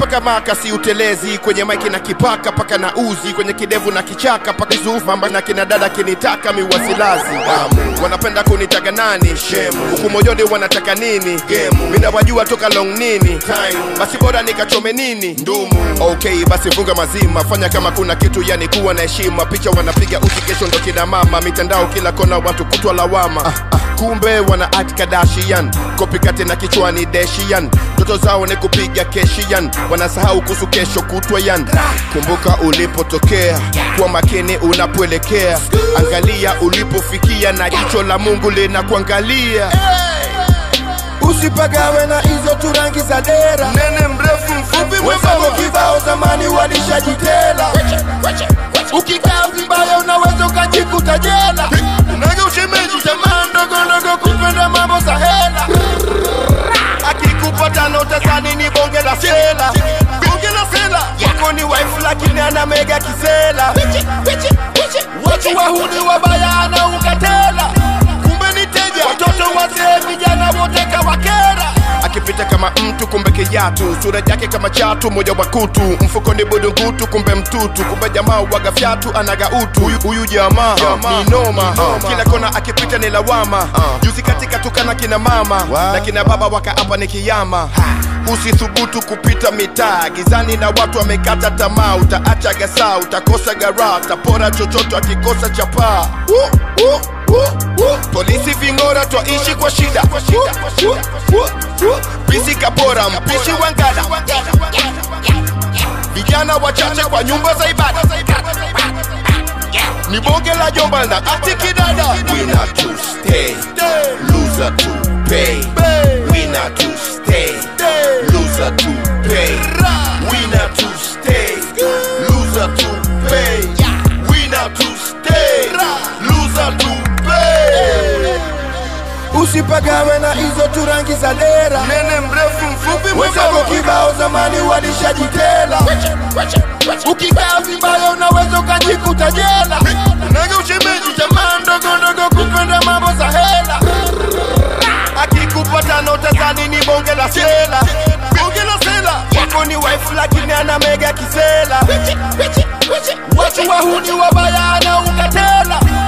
mpaka maka si utelezi kwenye maiki na kipaka paka na uzi kwenye kidevu na kichaka paka zufamba na kina dada kinitaka miwasilazi um, wanapenda kunitaga nani shemu huku moyoni wanataka nini gemu mina wajua toka long nini time basi bora nikachome nini ndumu okay basi funga mazima fanya kama kuna kitu yani kuwa na heshima picha wanapiga uchi kesho ndo kina mama mitandao kila kona watu kutwa lawama ah, ah, kumbe wana act Kardashian kopikate na kichwani deshian ndoto zao ni kupiga keshian wanasahau kuhusu kesho kutwa yan kumbuka ulipotokea kuwa makini unapoelekea angalia ulipofikia na jicho la mungu linakuangalia usipagawe na hizo turangi za dera nene mrefu mfupi wenzako kibao zamani walishajitela ukikaa vibaya unaweza ukajikuta jela unaga ushemeji tamaa ndogo ndogo kupenda mambo za hela akikupata notazani ni bonge la sela bonge la sela wako ni wife lakini ana mega kisela watu wahuni wabaya anaukatela kumbe ni teja watoto wazee vijana wote kawakera akipita kama mtu kumbe kijatu sura yake kama chatu moja wa kutu mfuko ni budungutu kumbe mtutu kumbe jamaa waga fyatu anaga utu huyu, huyu jamaa ni noma kila kona akipita ni lawama juzi katika tukana kina mama na kina baba wakaapa ni kiyama usithubutu kupita mitaa gizani na watu wamekata tamaa utaacha gasa utakosa gara utapora chochote akikosa chapaa uh, uh, uh, uh. polisi ving'ora twaishi kwa shida Uh, uh, uh. pisi kapora mpishi wangada vijana wachache kwa nyumba za ibada ni bonge la jomba na ati kidada winner to stay loser to pay winner to stay loser to pay winner to stay loser to pay winner to stay loser to pay usipagawe na hizo turangi za dera nene mrefu mfupi wenzako kibao zamani walishajitela ukikaa vibaya unaweza ukajikuta jela naga ushemeji tamaa ndogo ndogo kupenda mambo za hela akikupata notazani ni bonge la sela bonge la sela wako ni wife lakini ana mega kisela watu wahuni wabaya anaukatela